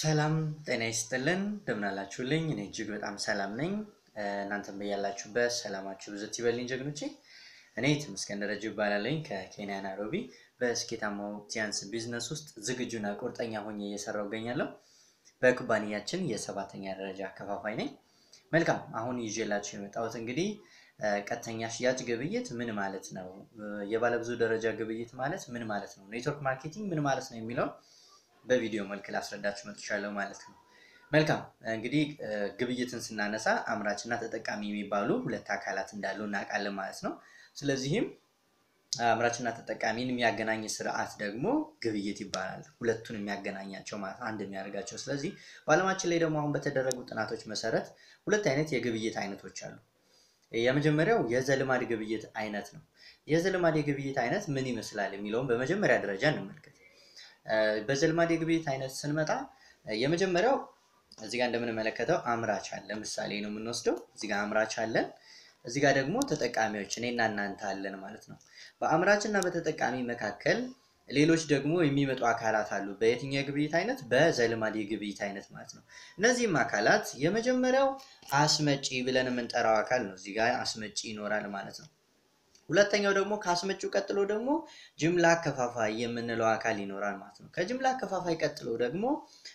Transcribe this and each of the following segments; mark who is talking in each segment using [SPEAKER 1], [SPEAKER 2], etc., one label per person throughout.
[SPEAKER 1] ሰላም ጤና ይስጥልን እንደምናላችሁልኝ። እኔ እጅግ በጣም ሰላም ነኝ። እናንተም በያላችሁበት ሰላማችሁ ብዝት ይበልኝ ጀግኖቼ። እኔ ተመስገን ደረጀ ይባላለኝ ከኬንያ ናይሮቢ በስኬታማው ቲያንስ ቢዝነስ ውስጥ ዝግጁና ቁርጠኛ ሆኜ እየሰራው እገኛለሁ። በኩባንያችን የሰባተኛ ደረጃ አከፋፋይ ነኝ። መልካም አሁን ይዤላችሁ የመጣሁት እንግዲህ ቀጥተኛ ሽያጭ ግብይት ምን ማለት ነው፣ የባለብዙ ደረጃ ግብይት ማለት ምን ማለት ነው፣ ኔትወርክ ማርኬቲንግ ምን ማለት ነው የሚለውን በቪዲዮ መልክ ላስረዳችሁ መጥቻለሁ ማለት ነው። መልካም እንግዲህ ግብይትን ስናነሳ አምራችና ተጠቃሚ የሚባሉ ሁለት አካላት እንዳሉ እናውቃለን ማለት ነው። ስለዚህም አምራችና ተጠቃሚን የሚያገናኝ ስርዓት ደግሞ ግብይት ይባላል። ሁለቱን የሚያገናኛቸው ማለት አንድ የሚያደርጋቸው። ስለዚህ በዓለማችን ላይ ደግሞ አሁን በተደረጉ ጥናቶች መሰረት ሁለት አይነት የግብይት አይነቶች አሉ። የመጀመሪያው የዘልማድ ግብይት አይነት ነው። የዘልማድ የግብይት አይነት ምን ይመስላል የሚለውን በመጀመሪያ ደረጃ እንመልከት። በዘልማድ የግብይት አይነት ስንመጣ የመጀመሪያው እዚህ ጋር እንደምንመለከተው አምራች አለ። ምሳሌ ነው የምንወስደው። እዚህ ጋር አምራች አለን። እዚህ ጋር ደግሞ ተጠቃሚዎች እኔና እናንተ አለን ማለት ነው። በአምራች እና በተጠቃሚ መካከል ሌሎች ደግሞ የሚመጡ አካላት አሉ። በየትኛው የግብይት አይነት? በዘልማድ የግብይት አይነት ማለት ነው። እነዚህም አካላት የመጀመሪያው አስመጪ ብለን የምንጠራው አካል ነው። እዚህ ጋር አስመጪ ይኖራል ማለት ነው። ሁለተኛው ደግሞ ከአስመጪው ቀጥሎ ደግሞ ጅምላ አከፋፋይ የምንለው አካል ይኖራል ማለት ነው። ከጅምላ አከፋፋይ ቀጥሎ ደግሞ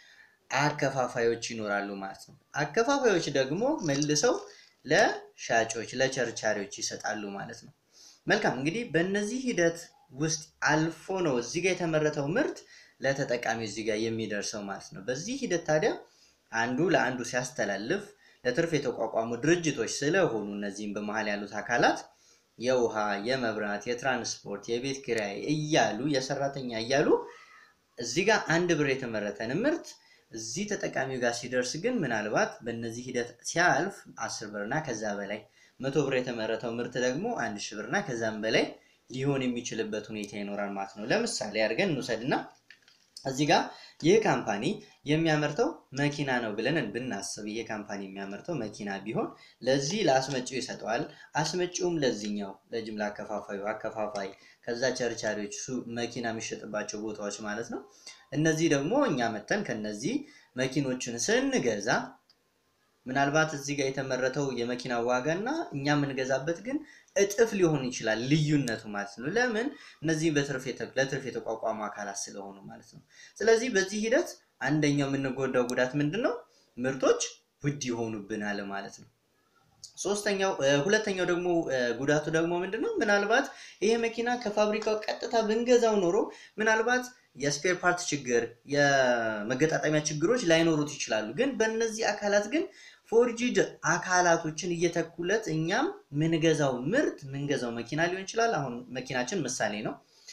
[SPEAKER 1] አከፋፋዮች ይኖራሉ ማለት ነው። አከፋፋዮች ደግሞ መልሰው ለሻጮች ለቸርቻሪዎች ይሰጣሉ ማለት ነው። መልካም እንግዲህ በእነዚህ ሂደት ውስጥ አልፎ ነው እዚህ ጋር የተመረተው ምርት ለተጠቃሚ እዚህ ጋር የሚደርሰው ማለት ነው። በዚህ ሂደት ታዲያ አንዱ ለአንዱ ሲያስተላልፍ ለትርፍ የተቋቋሙ ድርጅቶች ስለሆኑ እነዚህም በመሀል ያሉት አካላት የውሃ፣ የመብራት፣ የትራንስፖርት፣ የቤት ኪራይ እያሉ የሰራተኛ እያሉ እዚህ ጋር አንድ ብር የተመረተን ምርት እዚህ ተጠቃሚው ጋር ሲደርስ ግን ምናልባት በእነዚህ ሂደት ሲያልፍ አስር ብርና ከዛ በላይ መቶ ብር የተመረተው ምርት ደግሞ አንድ ሺህ ብርና ከዛም በላይ ሊሆን የሚችልበት ሁኔታ ይኖራል ማለት ነው። ለምሳሌ አድርገን እንውሰድና እዚህ ጋር ይህ ካምፓኒ የሚያመርተው መኪና ነው ብለን ብናስብ ይሄ ካምፓኒ የሚያመርተው መኪና ቢሆን ለዚህ ለአስመጪው ይሰጠዋል። አስመጪውም ለዚህኛው ለጅምላ አከፋፋዩ አከፋፋይ፣ ከዛ ቸርቻሪዎች መኪና የሚሸጥባቸው ቦታዎች ማለት ነው። እነዚህ ደግሞ እኛ መተን ከነዚህ መኪኖችን ስንገዛ ምናልባት እዚህ ጋር የተመረተው የመኪና ዋጋ እና እኛ የምንገዛበት ግን እጥፍ ሊሆን ይችላል ልዩነቱ ማለት ነው። ለምን እነዚህ ለትርፍ የተቋቋሙ አካላት ስለሆኑ ማለት ነው። ስለዚህ በዚህ ሂደት አንደኛው የምንጎዳው ጉዳት ምንድን ነው? ምርቶች ውድ ይሆኑብናል ማለት ነው። ሶስተኛው ሁለተኛው ደግሞ ጉዳቱ ደግሞ ምንድን ነው? ምናልባት ይሄ መኪና ከፋብሪካው ቀጥታ ብንገዛው ኖሮ ምናልባት የስፔር ፓርት ችግር፣ የመገጣጠሚያ ችግሮች ላይኖሩት ይችላሉ። ግን በእነዚህ አካላት ግን ፎርጂድ አካላቶችን እየተኩለት እኛም ምንገዛው ምርት ምንገዛው መኪና ሊሆን ይችላል። አሁን መኪናችን ምሳሌ ነው።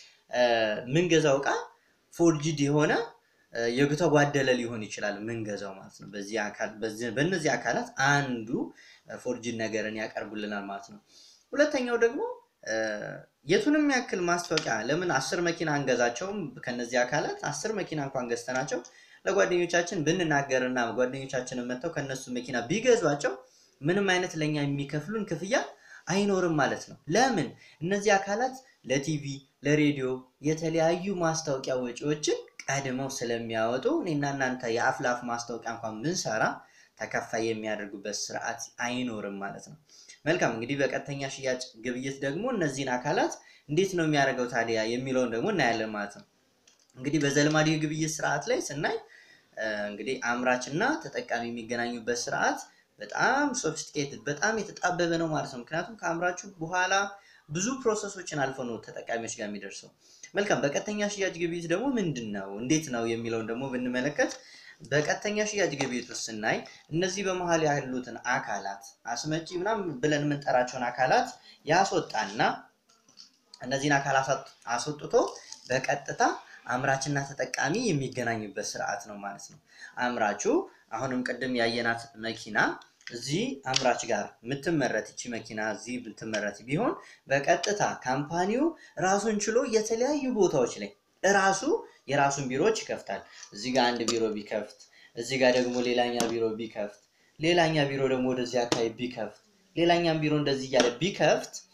[SPEAKER 1] ምንገዛው እቃ ፎርጂድ የሆነ የተጓደለ ሊሆን ይችላል ምንገዛው ማለት ነው። በእነዚህ አካላት አንዱ ፎርጂድ ነገርን ያቀርቡልናል ማለት ነው። ሁለተኛው ደግሞ የቱንም ያክል ማስታወቂያ ለምን አስር መኪና አንገዛቸውም? ከነዚህ አካላት አስር መኪና እንኳን ገዝተናቸው ለጓደኞቻችን ብንናገርና ጓደኞቻችንን መጥተው ከነሱ መኪና ቢገዟቸው ምንም አይነት ለእኛ የሚከፍሉን ክፍያ አይኖርም ማለት ነው። ለምን እነዚህ አካላት ለቲቪ ለሬዲዮ የተለያዩ ማስታወቂያ ወጪዎችን ቀድመው ስለሚያወጡ እኔና እናንተ የአፍ ለአፍ ማስታወቂያ እንኳን ብንሰራ ተከፋይ የሚያደርጉበት ስርዓት አይኖርም ማለት ነው። መልካም እንግዲህ በቀጥተኛ ሽያጭ ግብይት ደግሞ እነዚህን አካላት እንዴት ነው የሚያደርገው ታዲያ የሚለውን ደግሞ እናያለን ማለት ነው። እንግዲህ በዘልማድ የግብይት ስርዓት ላይ ስናይ እንግዲህ አምራች እና ተጠቃሚ የሚገናኙበት ስርዓት በጣም ሶፊስቲኬትድ በጣም የተጣበበ ነው ማለት ነው። ምክንያቱም ከአምራቹ በኋላ ብዙ ፕሮሰሶችን አልፎ ነው ተጠቃሚዎች ጋር የሚደርሰው። መልካም በቀጥተኛ ሽያጭ ግብይት ደግሞ ምንድን ነው እንዴት ነው የሚለውን ደግሞ ብንመለከት በቀጥተኛ ሽያጭ ግብይት ውስጥ ስናይ እነዚህ በመሀል ያሉትን አካላት አስመጪ ምናምን ብለን የምንጠራቸውን አካላት ያስወጣና እነዚህን አካላት አስወጥቶ በቀጥታ አምራችና ተጠቃሚ የሚገናኙበት ስርዓት ነው ማለት ነው። አምራቹ አሁንም ቅድም ያየናት መኪና እዚህ አምራች ጋር የምትመረት እቺ መኪና እዚህ ብትመረት ቢሆን በቀጥታ ካምፓኒው ራሱን ችሎ የተለያዩ ቦታዎች ላይ እራሱ የራሱን ቢሮዎች ይከፍታል። እዚህ ጋር አንድ ቢሮ ቢከፍት፣ እዚህ ጋር ደግሞ ሌላኛ ቢሮ ቢከፍት፣ ሌላኛ ቢሮ ደግሞ ወደዚህ አካባቢ ቢከፍት፣ ሌላኛም ቢሮ እንደዚህ እያለ ቢከፍት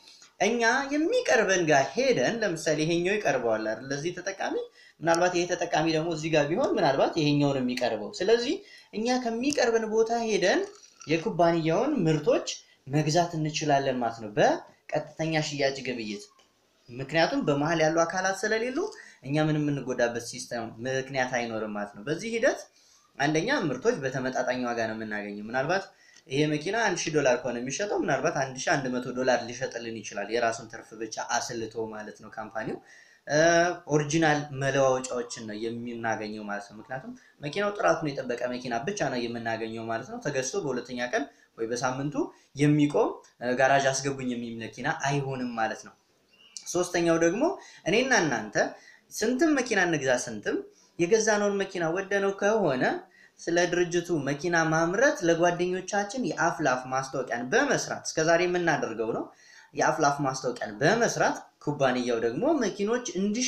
[SPEAKER 1] እኛ የሚቀርበን ጋር ሄደን ለምሳሌ ይሄኛው ይቀርበዋል አይደል? ለዚህ ተጠቃሚ ምናልባት ይሄ ተጠቃሚ ደግሞ እዚህ ጋር ቢሆን ምናልባት ይሄኛውን የሚቀርበው። ስለዚህ እኛ ከሚቀርበን ቦታ ሄደን የኩባንያውን ምርቶች መግዛት እንችላለን ማለት ነው በቀጥተኛ ሽያጭ ግብይት። ምክንያቱም በመሀል ያሉ አካላት ስለሌሉ እኛ ምንም የምንጎዳበት ሲስተም ምክንያት አይኖርም ማለት ነው። በዚህ ሂደት አንደኛ ምርቶች በተመጣጣኝ ዋጋ ነው የምናገኘው። ምናልባት ይሄ መኪና አንድ ሺህ ዶላር ከሆነ የሚሸጠው ምናልባት አንድ ሺህ አንድ መቶ ዶላር ሊሸጥልን ይችላል። የራሱን ትርፍ ብቻ አስልቶ ማለት ነው ካምፓኒው። ኦሪጂናል መለዋወጫዎችን ነው የምናገኘው ማለት ነው። ምክንያቱም መኪናው ጥራቱን የጠበቀ መኪና ብቻ ነው የምናገኘው ማለት ነው። ተገዝቶ በሁለተኛ ቀን ወይ በሳምንቱ የሚቆም ጋራዥ አስገቡኝ የሚል መኪና አይሆንም ማለት ነው። ሶስተኛው ደግሞ እኔና እናንተ ስንትም መኪና እንግዛ ስንትም የገዛነውን መኪና ወደነው ከሆነ ስለ ድርጅቱ መኪና ማምረት ለጓደኞቻችን የአፍ ላፍ ማስታወቂያን በመስራት እስከዛሬ የምናደርገው ነው። የአፍ ላፍ ማስታወቂያን በመስራት ኩባንያው ደግሞ መኪኖች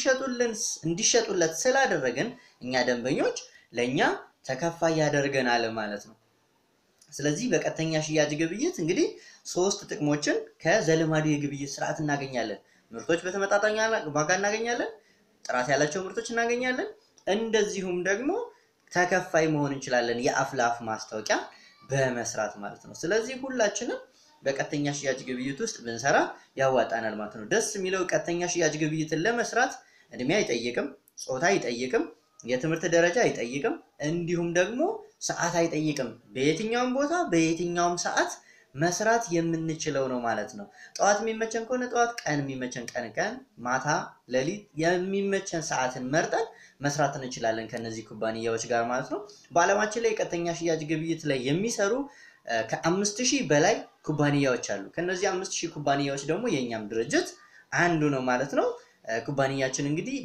[SPEAKER 1] እንዲሸጡለት ስላደረገን እኛ ደንበኞች ለእኛ ተከፋይ ያደርገናል ማለት ነው። ስለዚህ በቀጥተኛ ሽያጭ ግብይት እንግዲህ ሶስት ጥቅሞችን ከዘልማዱ የግብይት ስርዓት እናገኛለን። ምርቶች በተመጣጣኝ ዋጋ እናገኛለን። ጥራት ያላቸው ምርቶች እናገኛለን። እንደዚሁም ደግሞ ተከፋይ መሆን እንችላለን፣ የአፍ ለአፍ ማስታወቂያ በመስራት ማለት ነው። ስለዚህ ሁላችንም በቀጥተኛ ሽያጭ ግብይት ውስጥ ብንሰራ ያዋጣናል ማለት ነው። ደስ የሚለው ቀጥተኛ ሽያጭ ግብይትን ለመስራት እድሜ አይጠይቅም፣ ጾታ አይጠይቅም፣ የትምህርት ደረጃ አይጠይቅም፣ እንዲሁም ደግሞ ሰዓት አይጠይቅም። በየትኛውም ቦታ በየትኛውም ሰዓት መስራት የምንችለው ነው ማለት ነው። ጠዋት የሚመቸን ከሆነ ጠዋት፣ ቀን የሚመቸን ቀን ቀን፣ ማታ ሌሊት የሚመቸን ሰዓትን መርጠን መስራት እንችላለን ከነዚህ ኩባንያዎች ጋር ማለት ነው። በዓለማችን ላይ ቀጥተኛ ሽያጭ ግብይት ላይ የሚሰሩ ከአምስት ሺህ በላይ ኩባንያዎች አሉ። ከነዚህ አምስት ሺህ ኩባንያዎች ደግሞ የእኛም ድርጅት አንዱ ነው ማለት ነው። ኩባንያችን እንግዲህ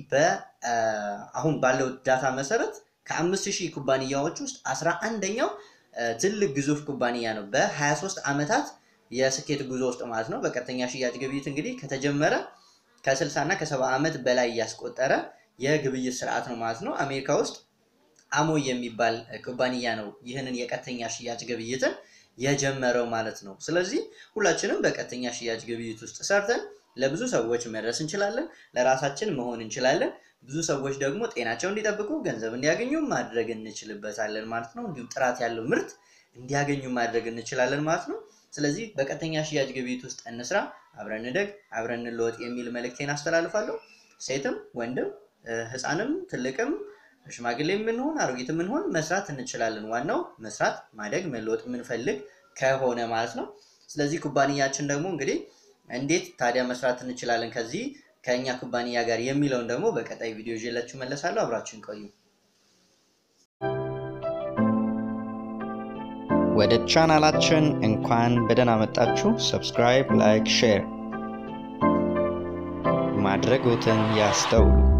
[SPEAKER 1] አሁን ባለው ዳታ መሰረት ከአምስት ሺህ ኩባንያዎች ውስጥ አስራ አንደኛው ትልቅ ግዙፍ ኩባንያ ነው። በ23 ዓመታት የስኬት ጉዞ ውስጥ ማለት ነው። በቀጥተኛ ሽያጭ ግብይት እንግዲህ ከተጀመረ ከ60 እና ከ70 ዓመት በላይ እያስቆጠረ የግብይት ስርዓት ነው ማለት ነው። አሜሪካ ውስጥ አሞ የሚባል ኩባንያ ነው ይህንን የቀጥተኛ ሽያጭ ግብይትን የጀመረው ማለት ነው። ስለዚህ ሁላችንም በቀጥተኛ ሽያጭ ግብይት ውስጥ ሰርተን ለብዙ ሰዎች መድረስ እንችላለን፣ ለራሳችን መሆን እንችላለን። ብዙ ሰዎች ደግሞ ጤናቸው እንዲጠብቁ ገንዘብ እንዲያገኙ ማድረግ እንችልበታለን ማለት ነው። እንዲሁም ጥራት ያለው ምርት እንዲያገኙ ማድረግ እንችላለን ማለት ነው። ስለዚህ በቀጥተኛ ሽያጭ ግብይት ውስጥ እንስራ፣ አብረን እንደግ፣ አብረን እንለወጥ የሚል መልእክቴን አስተላልፋለሁ። ሴትም ወንድም ህፃንም ትልቅም ሽማግሌ የምንሆን አሮጊት የምንሆን መስራት እንችላለን። ዋናው መስራት፣ ማደግ፣ መለወጥ የምንፈልግ ከሆነ ማለት ነው። ስለዚህ ኩባንያችን ደግሞ እንግዲህ እንዴት ታዲያ መስራት እንችላለን ከዚህ ከእኛ ኩባንያ ጋር የሚለውን ደግሞ በቀጣይ ቪዲዮ ይዤላችሁ መለሳለሁ። አብራችሁን ቆዩ።
[SPEAKER 2] ወደ ቻናላችን እንኳን በደህና መጣችሁ። ሰብስክራይብ፣ ላይክ፣ ሼር ማድረግዎትን ያስተውሉ።